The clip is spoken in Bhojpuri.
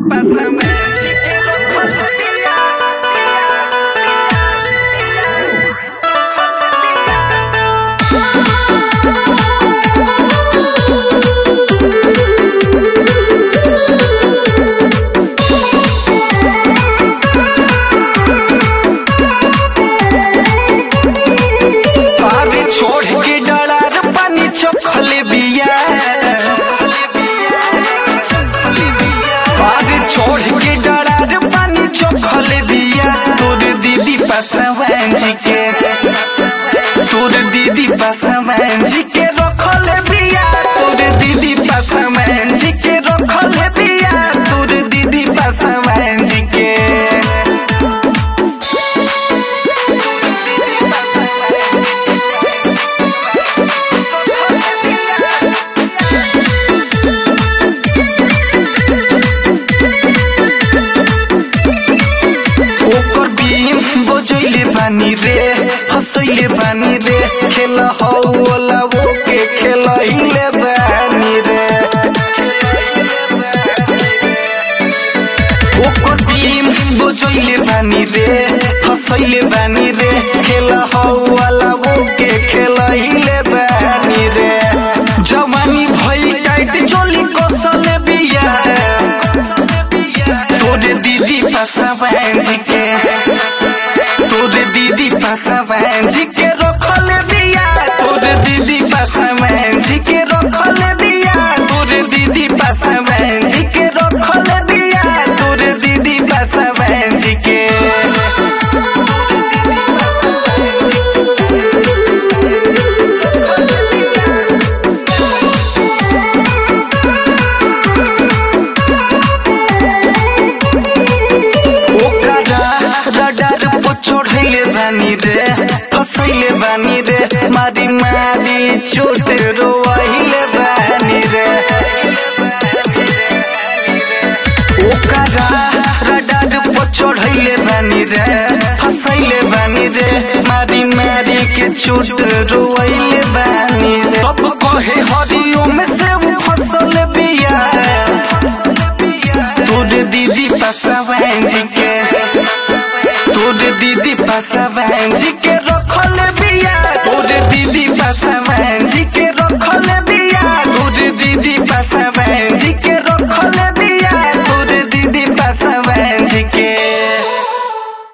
Pásame el chiquero con la pía, pía, pía, pía, con la pía. पारे छोड़ के डरार पानी चखल बिया पारे छोड़ के डरार पानी चखल बिया तोर दीदी पासवान जी के तोर दीदी पासवान जी के रखल बिया तोर दीदी पासवान जी के रखल बिया तोर दीदी पासवान जी के ओकर बीम बजैले बानी रे हंसैले बानी रे खेल हौला वो के खेलैले बानी रे ओकर बीम बजैले बानी रे हंसैले बानी रे खेल हौला वो के खेलैले बानी रे जवानी भई टाइट चोली कसल बिया तोरे दीदी पासवान जी के तोरे दीदी पासवान जी के रखल बिया तोरे दीदी पासवान जी के रखल बिया तोरे दीदी पासवान जी के रखल बिया तोरे दीदी पासवान जी के ओकरा रडार पर चढ़ैले बानी रे फसैले बानी रे मारी मारी चोट रोइले बानी रे ओकरा रडार पर चढ़ैले बानी रे फसैले बानी रे मारी मारी के चोट रोइले बानी रे अब कहे हरिओम से वो फसल बिया तोरे दीदी पासवान जी के तोरे दीदी पासवान जी के